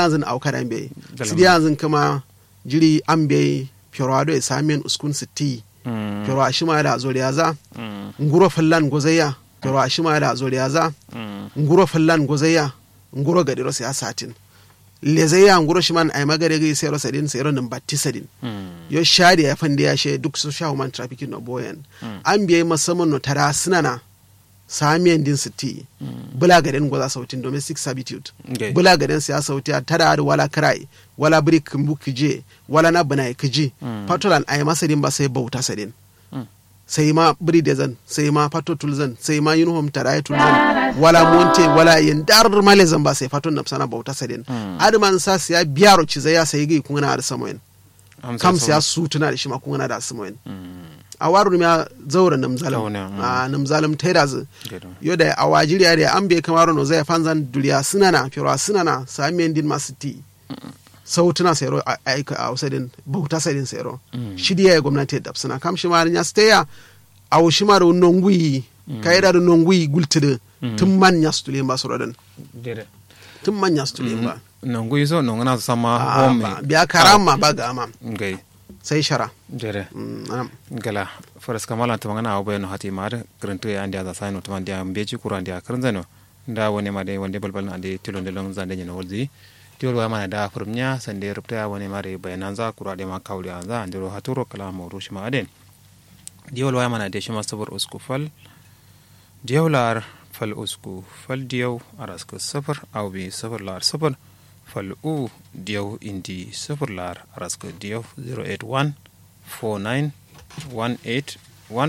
yanzun au kadan be sidi yanzun kuma jiri an be fiorado e samen uskun sitti fioro ashima da zoriyaza nguro fallan gozaya fioro ashima da zoriyaza nguro fallan gozaya nguro gadiro sai asatin lezaya nguro shiman ay magare gi sero sadin sero nan batti sadin yo shadi ya fande ya she duk so shawo man trafficking no boyen an biye masamman no tara sinana samiyan din sitti bula gaden goza sautin domestic servitude Okay. bula gaden siya sauti a tara da wala karai wala brick mbu kije wala na bana kiji patolan ay masadin ba sai bauta sadin sai ma biri da zan sai ma fato tulzan sai ma uniform taraye tulzan wala monte wala yin dar male zan ba sai fato napsana bauta sadin adman sa siya biyaro ci zai ya sai gai kun na da samoyin kam siya su tuna da shi ma kun na da samoyin a waru ya zaura namzalam Zauna, mm. a namzalam taida zu yo da a wajiriya da an bai kamar no zai fanzan duriya sunana firo sunana samiyan din masu ti sautuna sayro a aika a usadin bauta sadin sayro shidiya ya gwamnati da suna kam shi ma ya steya a wushi ma da nongui kai da nongui gultide tun man ya stule ba su rodan tun man ya stule ba nongu iso nongana sama Ah, home ba- biya karama ba ga ma ngai sai shara jere Mm, anam. gala faras kamala to ngana awo no hati mar krentu ya andia za saino to mandia mbeji kura andia kranzano nda wone ma de wonde balbal na ande tilo ndelo zande nyino wolzi tiwol wa mana da furnya sande rupta wone mare bayananza kura de ma kawli anza andiro haturo kala mawru shima aden diwol wa mana de shima sabur usku fal diyawlar fal usku fal diyaw araska safar aw bi safar lar safar fal u diyaw indi safar lar araska diyaw 081 49 18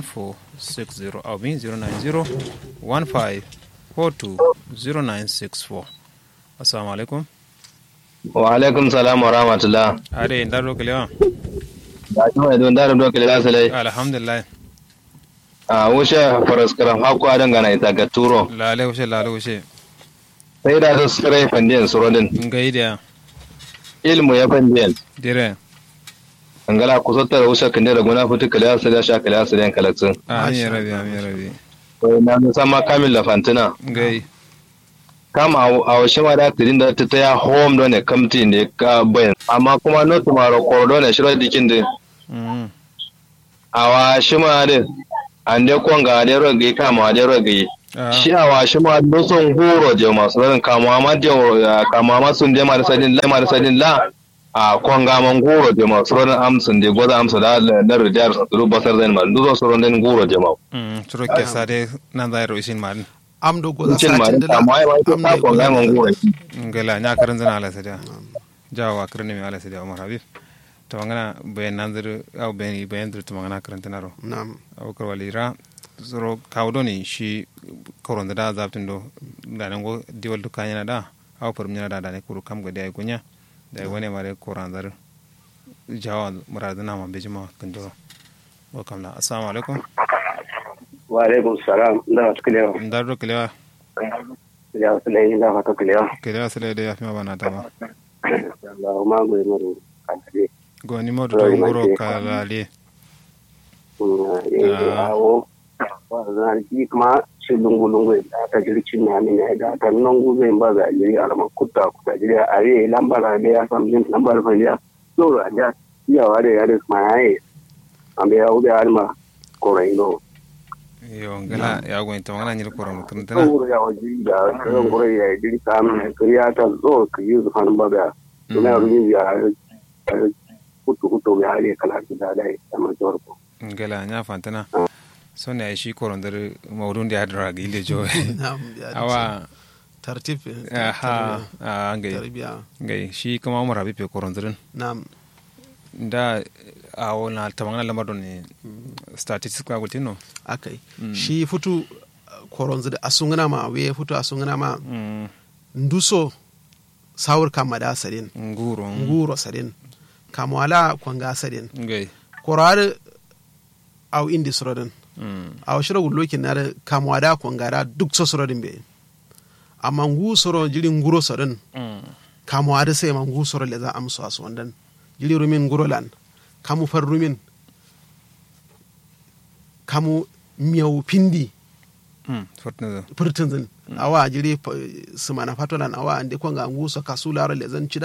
1460 aw bi 090 15 42 0964 assalamu alaikum wa alaikum salam wa rahmatullah ade ndaro kelewa da kuma idan da do kale asalai alhamdulillah a wuce faraskaram hakku adan gana ita ga turo lale wushe lale wushe sai da su sare fandiyan surodin ngaidiya ilmu ya fandiyan dire angala ku sotta wuce kan da gona fitu kale asalai sha kale asalai kalaksin amin rabi amin rabi to na musamman kamil da fantina ngai kama a washe ma da tirin da ta taya home don ne kamti ne ka bayan amma kuma no tumaro kordo ne shiro dikin din mm a washe ma da an de konga de rogi kama de rogi Ah. shi a washe ma do son horo je masu ran kama ma de kama ma sun de ma da sadin la ma da sadin la a konga man goro je masu ran amsun de goza amsa da na rijar su basar zan ma duzo su ran den goro je ma Mm, turo ke sade nan da ro isin man am do goza cin ma satin da amma ai ma am ta ne konga man goro ngala nya karan zana ala sada jawa karan mi ala sada umar habib to ngana bayan nanzir au bayan bayan dir to ngana karan tanaro na'am au kar walira zoro kawdo ni shi koron da zabtin do da nan go diwal du kanya da au parum nya da da ne kuru kam ga dai gunya da wani mare koran zar jawa muradana ma bejima kando wa kamla assalamu alaikum wa alaikum salam da wasu kilewa ndaro kelewa ya wasu lai da fata kilewa kelewa sele de yafi ma bana tama da ma goyi maru kantare go ni modu to ngoro kalale ya awo wannan ji kuma shi lungu lungu da ta jirci na ne ne da ta nan gube ba za jiri alama kutta kuta jiri a re lambar da ya samu jin lambar fa ya so da ya ya ware ya da ma yayi ambe ya ube alma korai no yo ngala ya go to ngana nyil koro mutun tana so ya waji da kan korai ya jiri kam ne kariya ta zo ka yi zuhan ba da kuma rubi ya kutu kutu ya ne kala da dai amma jorko ngala nya fantana so ne shi koro ndar mawdun da hadra ga ile jo na'am ya dace. awa tartib aha a ngai tarbiya ngai shi kuma umar habibe koro ndar na'am da a wona tamangana lamar ne statistics ka gultino akai shi futu koronzu da asungana ma we futu asungana ma mm nduso sawur kama da sadin nguro nguro sadin kamwala kwanga sadin ngai korare au indi sorodin mm a shiro gullokin na da kamwa da kwanga da duk so sorodin be amma ngu soro jiri nguro sorodin mm kamwa da sai ma ngu soro le za amso aso wandan jiri rumin nguro lan kamu far rumin kamu miyau pindi mm fortuna purtin zin awa jiri sumana fatolan awa ande ko nga ngu so kasula le zan cida